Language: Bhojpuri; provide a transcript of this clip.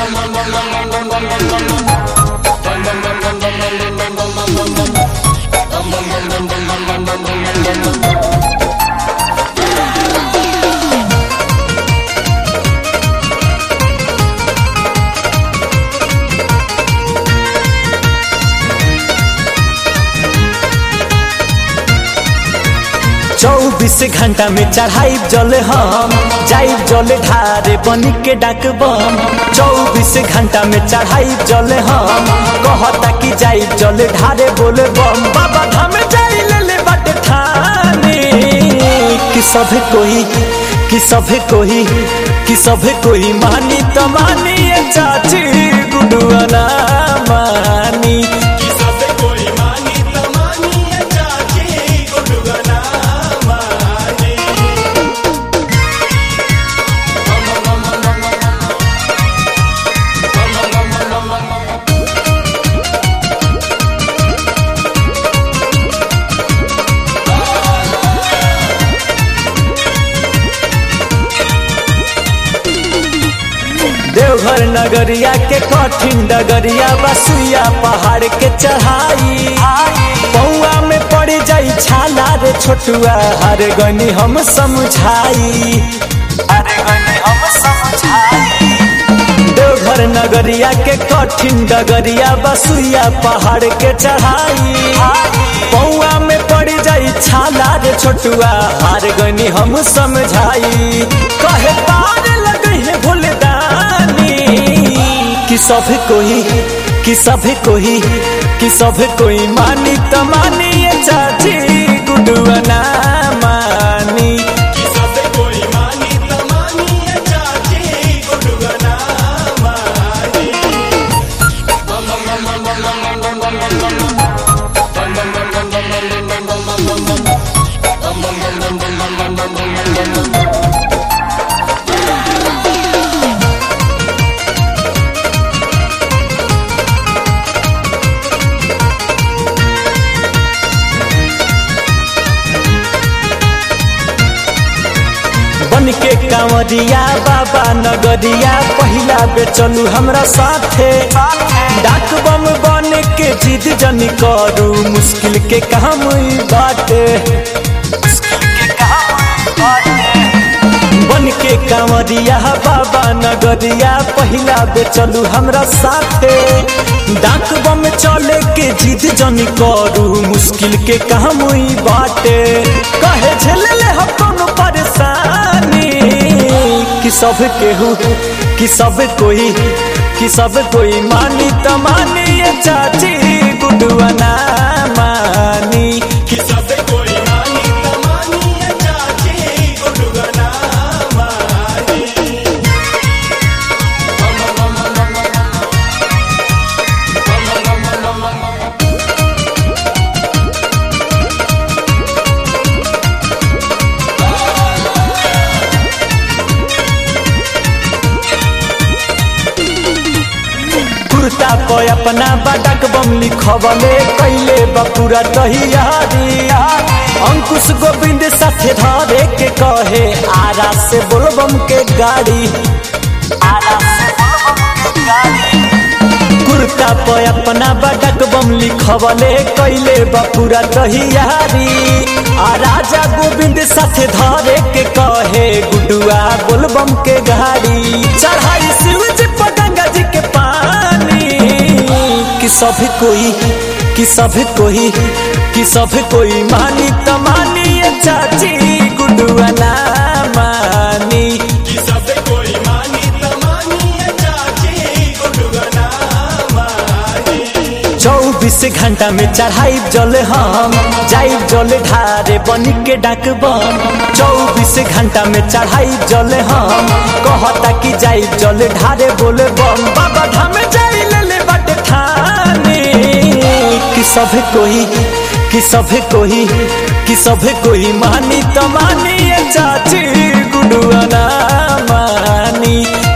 चौबीस घंटा में चढ़ाई जल हम जाई जल ढारे बन के डाक बम चौबीस घंटा में चढ़ाई जल हम कहता कि जाई जल ढारे बोले बम बाबा धाम जाई ले ले बट ठाने कि सब कोई कि सब कोई कि सब कोई मानी तो मानी ये चाची गुडुआ ना मानी कि सब कोई मानी त मानी ये चाची गुडुआ ना मानी देवघर नगरिया के कठिन डगरिया बसुइया पहाड़ के चढ़ाई पौआ में पड़ जाई छाला रे छोटुआ हर गनी हम समझाई हर गनी हम समझाई देवघर नगरिया के कठिन डगरिया बसुइया पहाड़ के चढ़ाई पौआ में पड़ जाई छाला रे छोटुआ हार गनी हम समझाई कहे पार लगे है भूलदानी कि सब कोई कि सब कोई कि सब कोई मानी तो मानी ये चाची गुडुआ ना मानी कि सब कोई मानी त मानी ये चाची गुडुआ ना मानी बन के कांवरिया बाबा नगरिया पहिला बे चलू हमरा साथे डाक बम बन के जिद जनी करू मुश्किल के काम ई बाटे बन के कांवरिया बाबा नगरिया पहिला बे चलू हमरा साथे डाक बम चले के जिद जनी करू मुश्किल के काम ई बाटे कहे झेले हम कोनो परेशानी कि सब केहू कि सब कोई कि सब कोई मानी तो मानी ये चाची गुडुआ ना मानी कि सब कोई मानी त मानी ये चाची गुडुआ ना मानी कुर्ता पे अपना बडक बम लिखवले कैले बपुरा तहियारी अंकुश गोविंद साथे धरे के कहे आरा से बोलबम के गाड़ी आरा से बोलबम के गाड़ी कुर्ता पे अपना बडक बम लिखवले कैले बपुरा तहियारी आ राजा गोविंद साथे धरे के कहे गुडुआ बोलबम के गाड़ी चढ़ाई शिव जी पर गंगा जी के पानी कि सब कोई कि सब कोई कि सब कोई मानी तो मानी ये चाची गुडुआ ना मानी कि सब कोई मानी त मानी ये चाची गुडुआ ना मानी चौबीस घंटा में चढ़ाई जल हम जाई जल ढारे बन के डाक बम चौबीस घंटा में चढ़ाई जल हम कहता कि जाई जल ढारे बोले बम बाबा धाम जाई ले ले बट ठाने कि सब कोई कि सब कोई कि सब कोई मानी तो मानी ये चाची गुडुआ ना मानी